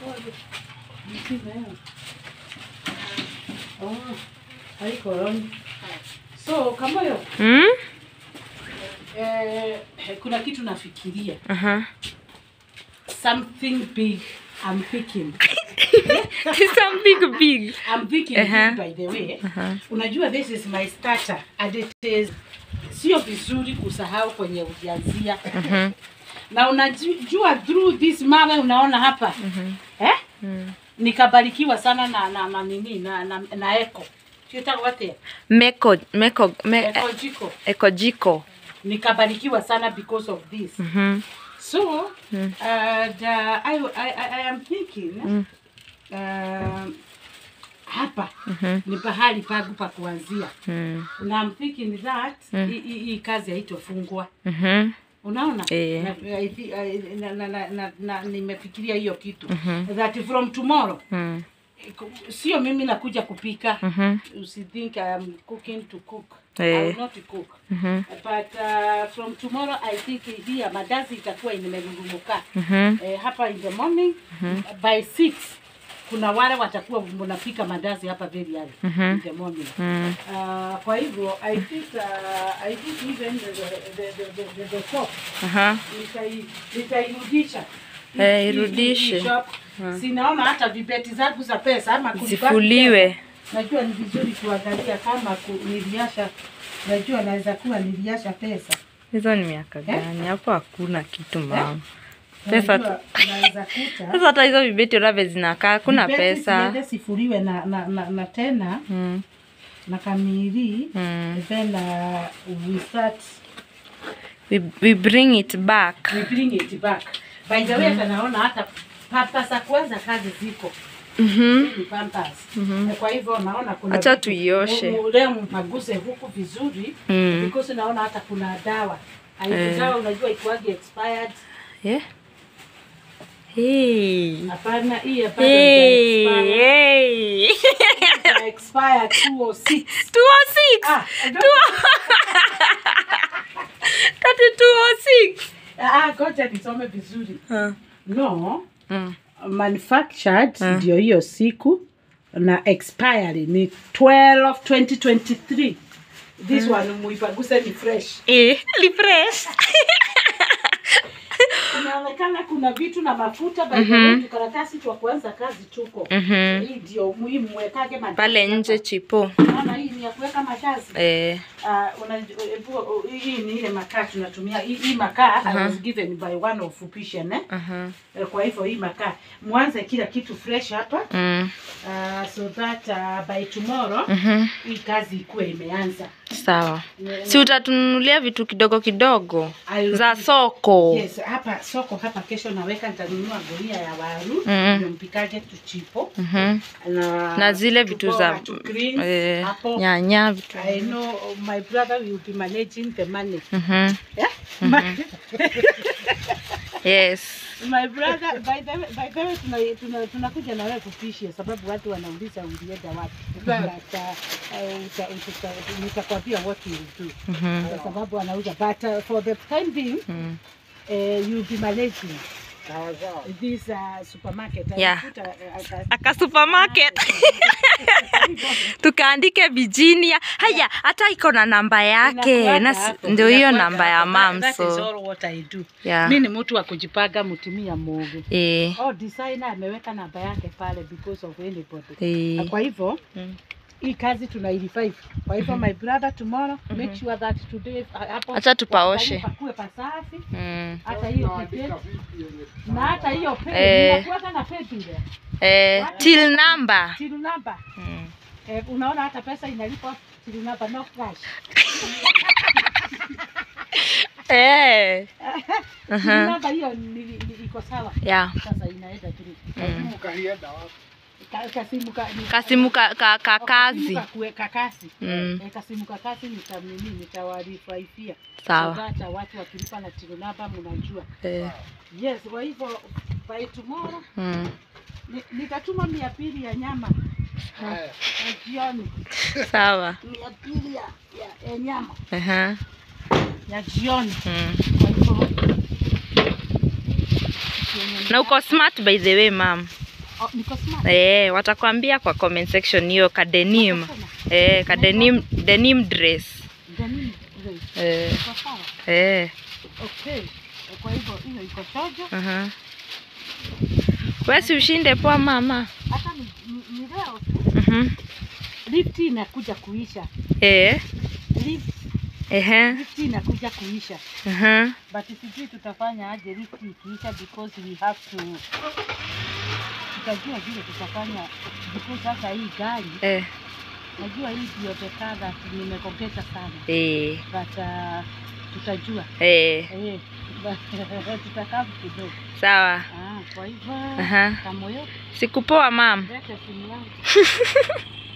Oh, haiko on. So Kamoyo, Mm? eh, kuna kitu nafikiria. Aha. Something big I'm thinking. Something big. I'm thinking Aha. big by the way. Aha. Unajua this is my starter and it is sio vizuri kusahau kwenye ujianzia. Mhm. Na unajua through this mama unaona hapa. Eh? Mm. Nikabarikiwa sana na na na nini na na, na eco. Sio wote. Meko, meko, me, Eco jiko. eko jiko. Nikabarikiwa sana because of this. Mhm. So, Mm. and, uh, I, I, I I am thinking Mm. um, hapa Mhm. ni pahali pangu pa kuanzia Mm. na I'm thinking that Mm. hii hii- hii kazi haitofungwa Mhm. unaona Eh. na, I thi- I- na, na, na, na, na, nimefikiria hiyo kitu Mhm. that from tomorrow Mm. sio mimi nakuja kupika Mhm. usithink I'm cooking to cook I Eh. will not cook Mhm. but uh, from tomorrow I think hii madazi itakuwa imerurumuka Mhm. eh, hapa in the morning by 6 kuna wale watakuwa wanapika mandazi hapa very early Mhm. in the morning Mm. uh, kwa hivyo I think uh, I think even the the the the, the, the shop Aha. nitai- nitairudisha Hii- Eh, hii- hii- irudishe. hii shop. Sinaona hata vibeti zangu za pesa ama kulibaki Zifuliwe. pesa. Najua ni vizuri kuangalia kama ku- niliasha, najua naweza kuwa niliasha pesa Hizo ni miaka gani? Hapo hakuna kitu mama. Pesa Najua naweza kuta Sasa hata hizo vibeti urave zinakaa, hakuna Vibeti pesa. ziende sifuliwe na, na, na, na tena Mm. na kamili Mm. then uh, we start We, we bring it back. we bring it back by the way hata naona hata papa za kwanza kazi ziko Mhm. Hii ni pampers Mhm. kwa hivyo naona kuna Acha vitu- tuioshe. mu- mu- leo mpaguse huku vizuri Mm. because naona hata kuna dawa Aibu Eh. dawa unajua ikuagi expired Yeah. Hey. hapana hii hapana Hey. expire Hey. expire 206 206. ah don't- That is 206. ah ngoja nisome vizuri Huh. no Mm. manufactured Mm. ndio hiyo siku na expiry ni 12 2023 this one muipaguse ni fresh Eh, ni fresh. inaonekana kuna vitu na mafuta by the way tukaratasi twa kuanza kazi tuko Mhm. hii ndio muhimu mwekage mandazi Pale hapa. nje chipo. Unaona hii ni ya kuweka mandazi Eh. Uh, una, ebu, hii ni ile makaa tunatumia hii, hii makaa I was given by one of Fupishan eh? Aha. Eh, kwa hivyo hii makaa mwanze kila kitu fresh hapa Mm. uh, so that uh, by tomorrow Mhm. hii kazi ikuwe imeanza Sawa. Si utatununulia vitu kidogo kidogo I'll- za soko. Yes, hapa soko hapa kesho naweka nitanunua gunia ya waru Mhm. ndio mpikage tuchipo Mhm. na, Na zile vitu za tuboga, tu greens, eh, hapo. nyanya vitu. I know my brother will be managing the money. Mhm. Yeah? My, Yes. my brother by the way, by the way tuna, tuna, tunakuja na wewe kupishi sababu watu wanauliza ulienda wapi. But, uh, uh, uta- uta- nitakwambia what you will do. Mhm. Kwa sababu anauza but uh, for the time being Mm. uh, you'll be managing this uh, supermarket. I Yeah. put a- a- a- Aka supermarket. Tukaandike Virginia. Haya, hata iko na namba yake. Inakuwaga Na si- hapo, ndio hiyo inakuwaga namba ya hapo. mam That is so. all what I do. Yeah. Mi ni mtu wa kujipanga mtumia mogo. Eh. Oh, designer ameweka namba yake pale because of anybody. Na Eh. kwa hivyo Mm. hii kazi tunairifai. Kwa hivyo my brother tomorrow make sure that today uh, hapo Acha tupaoshe. pakue pasafi. Mm. Hata hiyo pipette na hata hiyo pedi Eh. inakuwaga na pedi ile. Eh, till number. Till number. Mm. Eh, unaona hata pesa inalipwa till number no cash. Eh. Till Aha. number hiyo ni- ni- iko sawa. Yeah. Sasa inaenda tu. Mm. Ka- Kasimu ka, ni- Kasimu ka, ka, ka kazi. Kasimu ka kuweka kasi. Mm. Eh, kasimu ka kasi nitamnini nitawarifaifia. Sawa. So that, uh, watu wakilipa na tilunaba mnajua. Eh. Yes, kwa hivyo by tomorrow Mm. ni- nitatuma mia pili ya nyama ya jioni, Sawa. mia pili ya, ya, ya nyama Aha. ya jioni. Mm. Kwa hivyo Na uko smart by the way, mom. Oh, niko smart. Eh, watakwambia kwa comment section hiyo kadenim. Watasema, Eh, kadenim denim dress. Denim dress. Eh, Iko sawa? eh. Okay. Kwa hivyo hiyo iko chojo. Aha. Wewe si ushinde poa mama. Hata ni, ni, ni leo tu. Mhm. Lift inakuja kuisha. Eh. Lift, Ehe. lift inakuja kuisha. Aha. But sijui tutafanya aje lift ikiisha because we have to tutajua vile tutafanya because sasa hii gari Eh. najua hii ndio the car that nimekogeta sana Eh. but uh, tutajua Eh. eh, but tutakaa kidogo Sawa. ah, kwa hivyo Aha. kamoyo Sikupoa mam. lete simu yangu